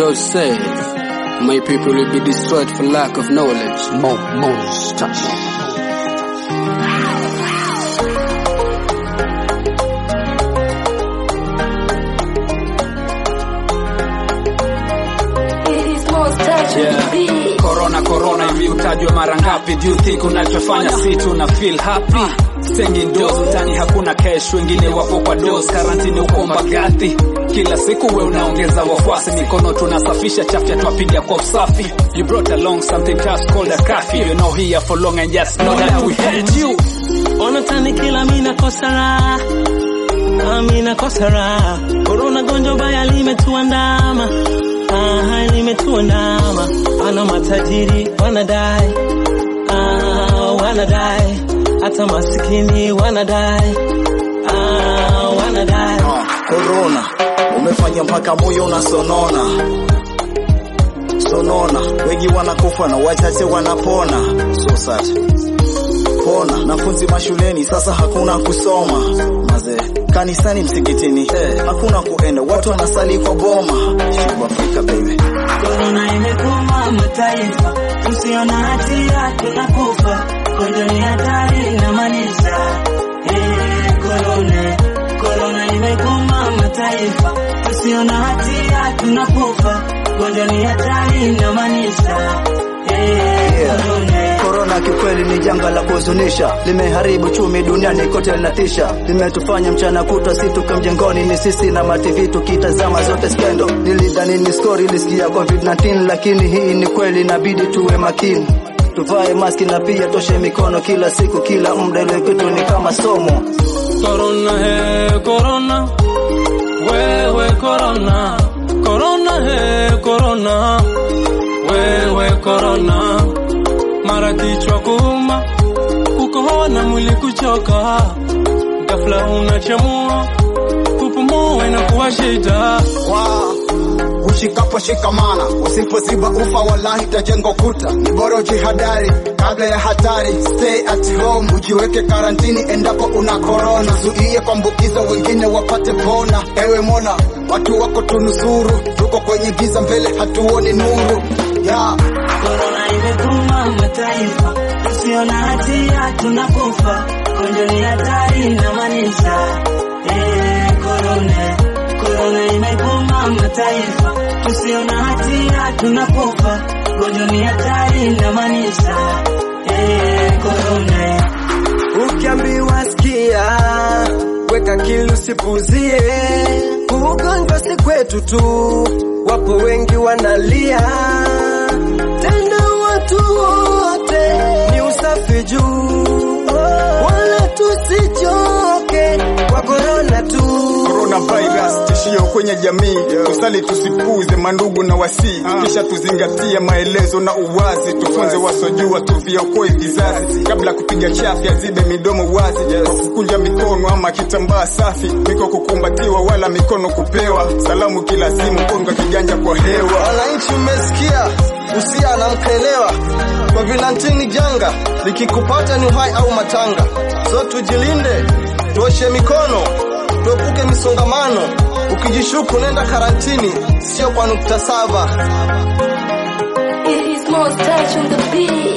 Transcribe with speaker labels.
Speaker 1: God says, My people will be destroyed for lack of knowledge.
Speaker 2: Mo Moses touch.
Speaker 3: Yeah. Corona corona hivi utajwa mara ngapi? Do you think unachofanya si tuna feel happy? Staying indoors mtani hakuna cash, wengine wapo kwa dos, karantini uko Mbagathi. Kila siku we unaongeza wafuasi, mikono tunasafisha, chafya twapiga kwa usafi. You brought along something just called a curfew. You're not here for long and just know that we hate you.
Speaker 4: Ona tani kila mina kosa raha nami nakosa raha. Korona gonjwa baya limetuandama, ah, limetuandama. Ana matajiri wanadai, ah, wanadai, hata masikini wanadai, ah, wanadai.
Speaker 5: Ah, Corona umefanya mpaka moyo unasonona sonona, wengi wanakufa na wachache wanapona. So sad. Pona nafunzi mashuleni sasa hakuna kusoma mazee, kanisani msikitini eh, hakuna kuenda, watu wanasali kwa boma. Shiba Afrika baby.
Speaker 6: Korona imekuma mataifa, tusio na hatia tunakufa. Gonjwa ni hatari inamaanisha eh, korona korona imekuma mataifa, tusio na hatia tunakufa. Gonjwa ni hatari inamaanisha eh, korona
Speaker 5: Korona kikweli ni janga la kuhuzunisha, limeharibu chumi duniani kote, linatisha, limetufanya mchana kutwa si tuke mjengoni, ni sisi na mativi tukitazama zote skendo. Nilidhani ni story ilisikia COVID-19, lakini hii ni kweli, inabidi tuwe makini, tuvae maski na pia toshe mikono kila siku, kila muda, ile kitu ni kama somo.
Speaker 4: Corona he corona, wewe corona, corona he corona, wewe corona, mara kichwa kuuma, kukohoa na mwili kuchoka, ghafla unachemua, kupumua inakuwa shida.
Speaker 7: Wow. Ushikapo shikamana, usipoziba ufa wallahi tajengo kuta. Ni bora ujihadari kabla ya hatari, stay at home, ujiweke karantini endapo una korona, zuie kuambukiza wengine wapate pona. Ewe Mola, watu wako tunusuru, tuko kwenye giza mbele hatuoni nuru yeah.
Speaker 6: Korona imekuma mataifa, tusio na hatia tunakufa. Gonjwa ni hatari inamaanisha eh, korona korona imekuma mataifa, tusio na hatia tunakufa. Gonjwa ni hatari inamaanisha eh, korona
Speaker 8: Ukiambiwa sikia, weka akili usipuzie. Ugonjwa si kwetu tu, wapo wengi wanalia. Tena watu wote ni usafi juu, wala tusichoke kwa korona tu.
Speaker 7: Coronavirus tishio kwenye jamii, tusali tusipuze mandugu na wasii, kisha tuzingatie maelezo na uwazi, tufunze wasojua, tuviokoe vizazi, kabla kupiga chafya zibe midomo wazi, kwa kukunja mikono ama kitambaa safi, miko kukumbatiwa wala mikono kupewa, salamu kila simu, konga kiganja kwa hewa.
Speaker 8: Wananchi mmesikia, usia na mkaelewa, COVID-19 ni janga, likikupata ni uhai au matanga. So tujilinde, tuoshe mikono, tuepuke misongamano. Ukijishuku nenda karantini, sio kwa nukta saba.
Speaker 9: It is most touch on the beat.